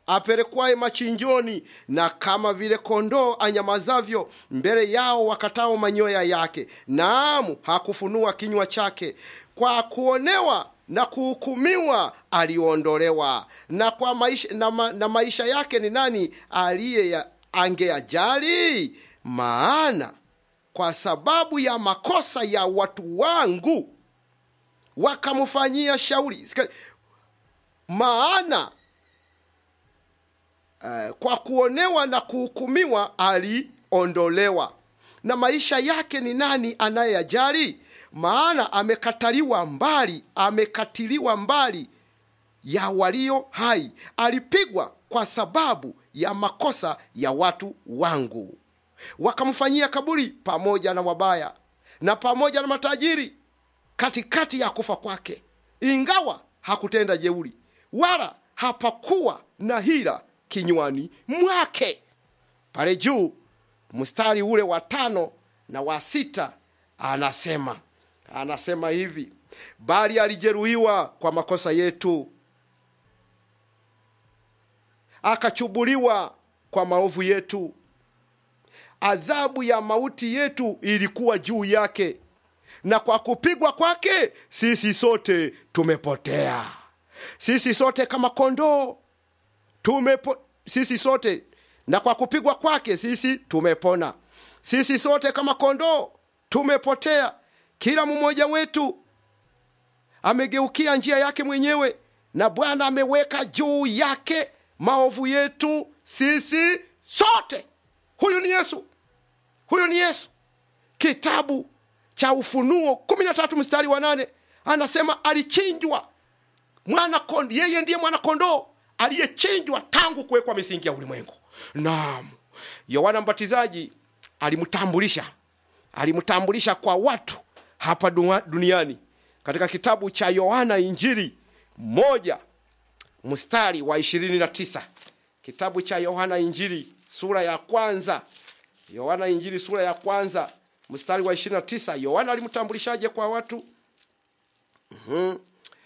apelekwaye machinjoni, na kama vile kondoo anyamazavyo mbele yao wakatao manyoya yake, naam, hakufunua kinywa chake. Kwa kuonewa na kuhukumiwa aliondolewa, na kwa maisha, na, ma, na maisha yake ni nani aliye ya- angeyajali? Maana kwa sababu ya makosa ya watu wangu wakamfanyia shauri. Sika- Maana eh, kwa kuonewa na kuhukumiwa aliondolewa, na maisha yake ni nani anayeyajali? Maana amekataliwa mbali, amekatiliwa mbali ya walio hai, alipigwa kwa sababu ya makosa ya watu wangu. Wakamfanyia kaburi pamoja na wabaya na pamoja na matajiri katikati ya kufa kwake, ingawa hakutenda jeuri wala hapakuwa na hila kinywani mwake. Pale juu mstari ule wa tano na wa sita anasema anasema hivi, bali alijeruhiwa kwa makosa yetu, akachubuliwa kwa maovu yetu, adhabu ya mauti yetu ilikuwa juu yake, na kwa kupigwa kwake sisi sote tumepotea. Sisi sote kama kondoo tumepo, sisi sote na kwa kupigwa kwake sisi tumepona. Sisi sote kama kondoo tumepotea, kila mmoja wetu amegeukia njia yake mwenyewe, na Bwana ameweka juu yake maovu yetu sisi sote. Huyu ni Yesu, huyu ni Yesu. Kitabu cha Ufunuo kumi na tatu mstari wa nane anasema alichinjwa mwana kondo, yeye ndiye mwana kondoo aliyechinjwa tangu kuwekwa misingi ya ulimwengu. Naam, Yohana Mbatizaji alimtambulisha alimtambulisha kwa watu hapa dua- duniani katika kitabu cha Yohana Injili moja mstari wa ishirini na tisa kitabu cha Yohana Injili sura ya kwanza Yohana Injili sura ya kwanza mstari wa ishirini na tisa Yohana alimtambulishaje kwa watu? Mhm.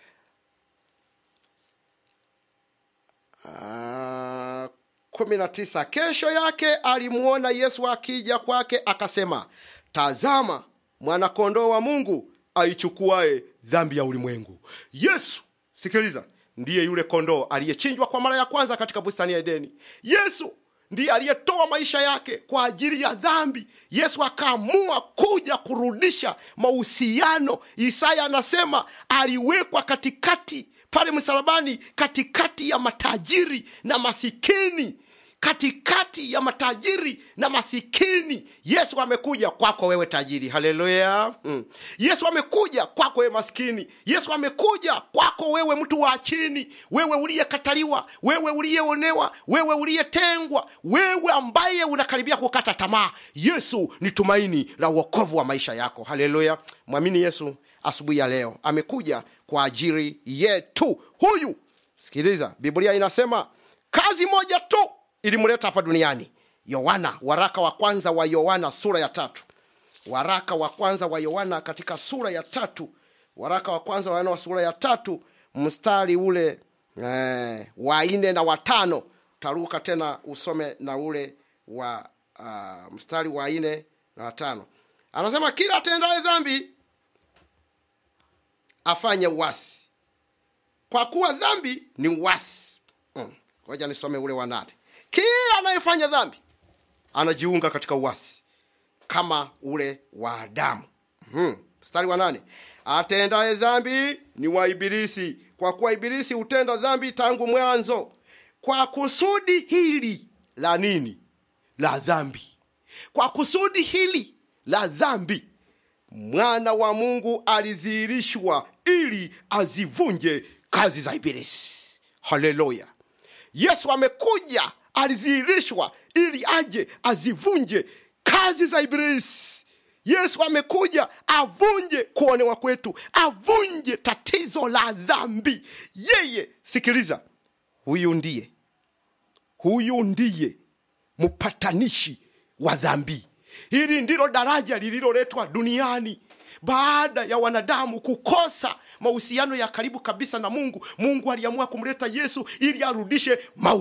Ah, kumi na tisa kesho yake alimwona yesu akija kwake akasema tazama mwanakondoo wa mungu aichukuae dhambi ya ulimwengu yesu sikiliza ndiye yule kondoo aliyechinjwa kwa mara ya kwanza katika bustani ya edeni yesu ndiye aliyetoa maisha yake kwa ajili ya dhambi yesu akaamua kuja kurudisha mahusiano isaya anasema aliwekwa katikati pale msalabani katikati ya matajiri na masikini katikati ya matajiri na masikini yesu amekuja kwako wewe tajiri haleluya mm. yesu amekuja kwako wewe maskini yesu amekuja kwako wewe mtu wa chini wewe uliyekataliwa wewe uliyeonewa wewe uliyetengwa wewe ambaye unakaribia kukata tamaa yesu ni tumaini la uokovu wa maisha yako haleluya mwamini yesu asubuhi ya leo amekuja kwa ajili yetu huyu sikiliza biblia inasema kazi moja tu ilimleta hapa duniani yohana waraka wa kwanza wa yohana sura ya tatu waraka wa kwanza wa yohana katika sura ya tatu waraka wa kwanza wa yohana wa sura ya tatu mstari ule eh, wa nne na watano taruka tena usome na ule wa uh, mstari wa nne na watano anasema kila atendaye dhambi afanye uasi kwa kuwa dhambi ni uasi ngoja mm. nisome ule wa nane kila anayefanya dhambi anajiunga katika uasi kama ule wa adamu hmm. mstari wa nane atendaye dhambi ni wa ibilisi kwa kuwa ibilisi hutenda dhambi tangu mwanzo kwa kusudi hili la nini la dhambi kwa kusudi hili la dhambi mwana wa mungu alidhihirishwa ili azivunje kazi za ibilisi haleluya yesu amekuja alidhihirishwa ili aje azivunje kazi za ibilisi yesu amekuja avunje kuonewa kwetu avunje tatizo la dhambi yeye sikiliza huyu ndiye huyu ndiye mpatanishi wa dhambi hili ndilo daraja lililoletwa duniani baada ya wanadamu kukosa mahusiano ya karibu kabisa na mungu mungu aliamua kumleta yesu ili arudishe